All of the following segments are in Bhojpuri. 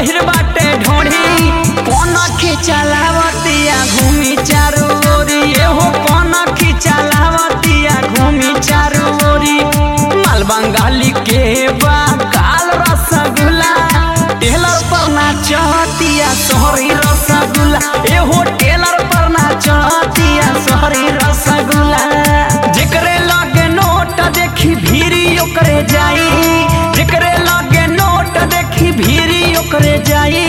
गहिर बाटे ढोढ़ी कौन खिचलावतिया घूमी चारू ओरी एहो कौन खिचलावतिया घूमी चारू ओरी माल बंगाली के बा काल रसगुल्ला टेलर पर ना चहतिया सोहरी रसगुल्ला एहो टेलर पर ना चहतिया सोहरी रसगुल्ला जेकरे लगे नोट देखी भीरी ओकरे जाई जेकरे लगे नोट देखी भीरी ओकरे जाई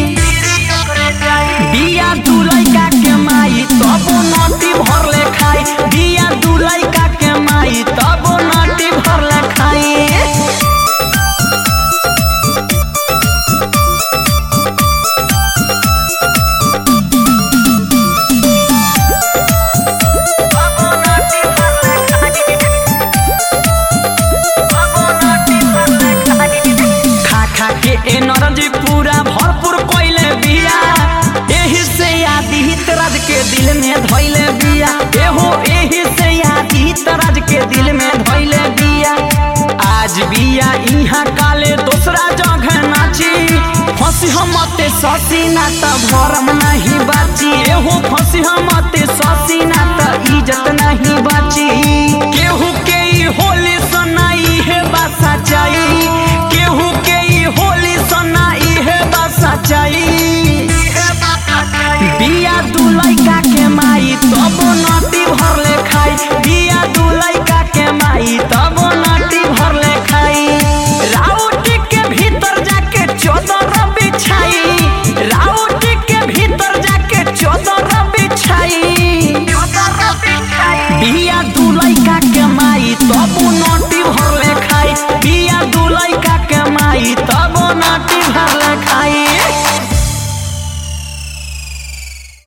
बिया दू लइका के माई तबो नटी भरले खाई बिया दू लइका के माई तबो नटी भरले खाई खा खा के एनर्जी पूरा भरपूर कोइले बिया एही से आदित राज के दिल में धइले बिया एहो एही से आदित राज के दिल में धइले बिया आज बिया इहाँ काले दूसरा जगह नाची फंसी हम मते ससी ना त भरम नहीं बाची एहो फंसी हम मते ससी ना त इज्जत नहीं बाची